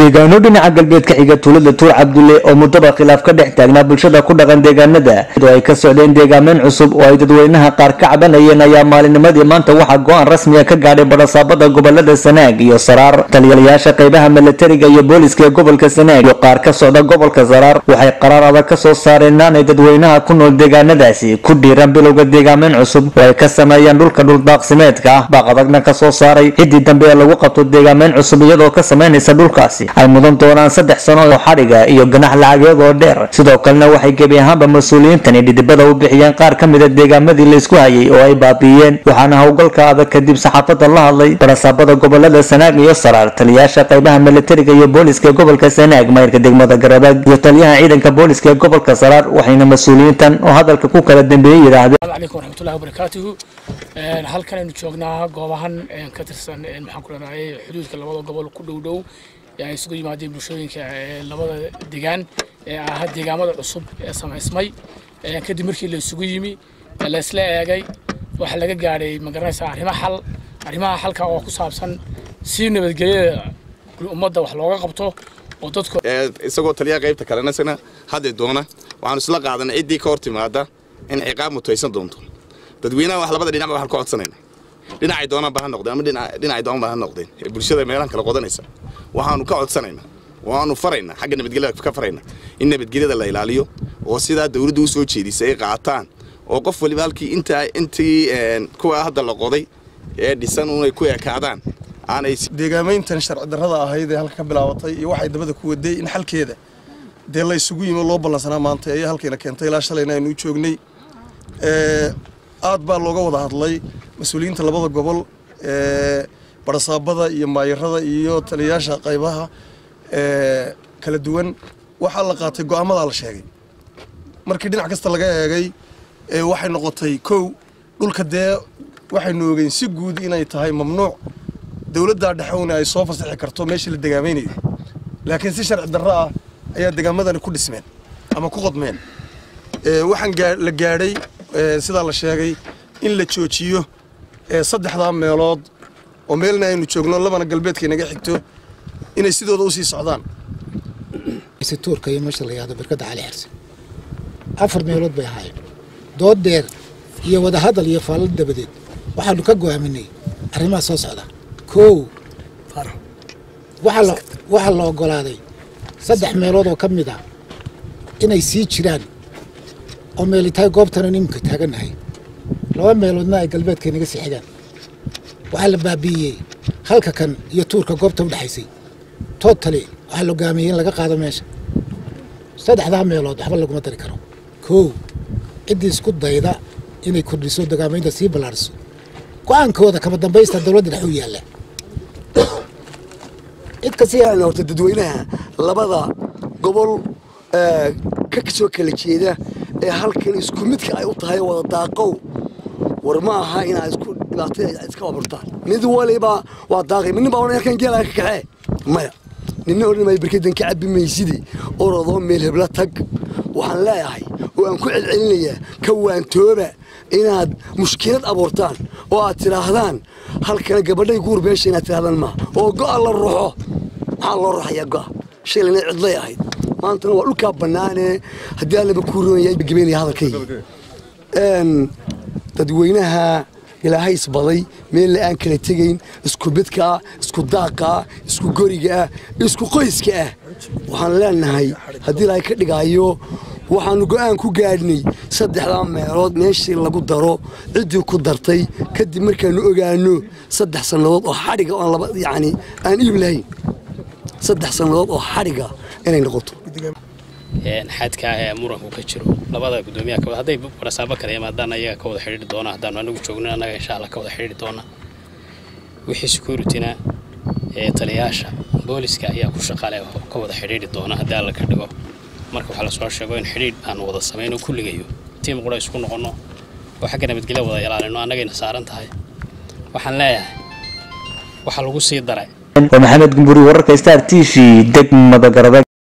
deegaano dhinaca galbeed ka xiga tuulada tuur cabdulle oo muddaba khilaaf ka dhex taagnaa bulshada ku dhaqan deegaanada oo ay ka socdeen deegaameyn cusub oo ay dadweynaha qaar ka cabanayeen ayaa maalinimadii maanta waxaa go-aan rasmiga ka gaadhay badhasaabada gobolada sanaag iyo saraar taliyayaasha qeybaha milatariga iyo booliska ee gobolka sanaag iyo qaar ka socda gobolka saraar waxay qaraar adag ka soo saareen inaanay dadweynaha ku nool deegaanadaasi ku dhiiran bilowga deegaameyn cusub oo ay ka sameeyaan dhulka dhuldaaqsimeedka ah baaq adagna ka soo saaray ciddii dambe ee lagu qabto deegaameyn cusub iyadoo ka sameynaysa dhulkaasi ay mudan doonaan saddex sano oo xadhiga iyo ganax lacageed oo dheer sidoo kalena waxay gebi ahaanba mas-uuliyiintani dhidibada u bixiyeen qaar ka mida deegaamadii laysku hayay oo ay baabiiyeen waxaana howlgalka adag kadib saxaafada la hadlay barasaabada gobolada sanaag iyo saraar taliyayaasha qeybaha milatariga iyo booliska ee gobolka sanaag mayrka degmada garabaag iyo taliyaha ciidanka booliska ee gobolka saraar waxayna mas-uuliyiintan oo hadalka ku kala dambeeyey yidhaahdeen calaykum waraxmatullahi wabarakaatuhu halkan aynu joognaa goobahan ka tirsan maxaan ku leedahay xuduudka labada gobol ku dhow dhow ee ay isugu yimaadeen bulshooyinka labada degaan ee ahaa deegaamada cusub ee samaysmay kadib markii la isugu yimi la isla eegay waxaa laga gaadhay magaranaysaa arrimo xal arrimaha xalka oo ku saabsan si nabadgelyada ummadda wax looga qabto oo dadku isagoo taliyaha qaybta kalena isna haddi doona waxaanu isla qaadanay ciddii ka hor timaada in ciqaab mutaysan doonto dadweynaha wax labada dhinac waxaan ka codsanayna dhinacay doonaan ba ha noqdeen ama dhinacay doonaan ba ha noqdeen ee bulshada meelahan kala qodanaysa waxaanu ka codsanaynaa waanu faraynaa xagga nabadgelyada ka faraynaa in nabadgelyada la ilaaliyo oo sidaa dawladdu u soo jeedisay ay qaataan oo qof waliba halkii intaa intii kuwa hadda la qoday ee dhisan unay ku ekaadaan aanay deegaamayntan sharci darrada ahayd ee halka ka bilaabatay iyo waxay dabada ku waday in xalkeeda dee la isugu yimi loo ballansanaa maanta ayaa halkayna keentay ilaa shalayna aynu u joognay aad baa looga wada hadlay mas-uuliyiinta labada gobol barasaabada iyo maayarada iyo taliyayaasha qaybaha kala duwan waxaa la qaatay go'aamadaa la sheegay markii dhinac kasta laga eegay waxay noqotay kow dhulka dee waxaynu ogeyn si guud inay tahay mamnuuc dowladdaa dhexowna ay soo fasaxi karto meeshii la degaamaynayo laakiin si sharci darro ah ayaa degaamadani ku dhismeen ama ku qodmeen waxaan la gaadhay sidaa la sheegay in la joojiyo saddexdaa meelood oo meelna aynu joogno labana galbeedka inaga xigto inay sidooda usii socdaan tuurka iyo meesha la yihahdo barkadda cali xirse afar meelood bay ahaayeen dood dheer iyo wadahadal iyo faalal dabadeed waxaanu ka go'aaminay arrimaha soo socda kow waxaa la oggolaaday saddex meelood oo ka mid a inay sii jiraan oo meelitahay goobtana iminka taagannahay laba meeloodna ay galbeedka inaga sii xigaan waxaa la baabi'iyey halka kan iyo tuurka goobta u dhexaysay tootali waxaa la hogaamiyey in laga qaado meesha saddexdaa meelood waxba laguma dari karo kow ciddii isku dayda inay kordhiso degaamaynta sii ballaariso go-aankooda kama dambaysta dowladda dhex u yaalla cid kasta horta dadweynaha labada gobol ka soo kala jeeda ee halkan isku midka ay u tahay wada daaqow war ma aha inaa isku dhibaatada iska aburtaan mid waliba waa daaqay midnin baa odhan halkan geelaa ka kaxee maya ninna odhan maayo barkadan ka cabbi maysidi orodoo meel hebla tag waxaan leeyahay oo aan ku celcelinayaa ka waantooba inaad mushkilad abuurtaan oo aad tidhaahdaan halkana gabadhay guur beesha inaad tidhahdaan maa oo go'a la ruxo maxaa loo ruxayaa go'a shalayna cidlay ahayd maantana waa dhulkaa bannaanee haddii allaba kuu roonaya gabeynaya hadalkayga dadweynaha ilaahay isbaday meella aan kala tegayn isku bidka ah isku daaqa ah isku goriga ah isku qoyska ah waxaan leenahay haddii ilaahay ka dhigaayo waxaanu go'aan ku gaadhnay saddexdaa meelood meeshii lagu daro ciddii ku dartay kadib markaanu ogaano saddex sannadood oo xadhiga oon laba yacni aan iib lahayn saddex sannadood oo xadhiga inay noqoto xadka ee muranku ka jiro labada gudoomiyaha ka hadday barasaabo kale yimaadaan ayaga ka wada xidhiiri doona haddaanu anagu joogno annaga insha allah ka wada xidhiiri doona wixii securityna ee taliyayaasha booliska ayaa ku shaqale ka wada xidhiiri doona haddii alla ka dhigo marka waxaa lasoo sheego in xidhiidh aanu wada samayno kulligayo tiim qura isku noqonno oo xagga nabadgelya wada ilaalino annagayna saaran tahay waxaan leeyahay waxaa lagu sii daray waa maxamed gumburi wararka star t v degmada garabe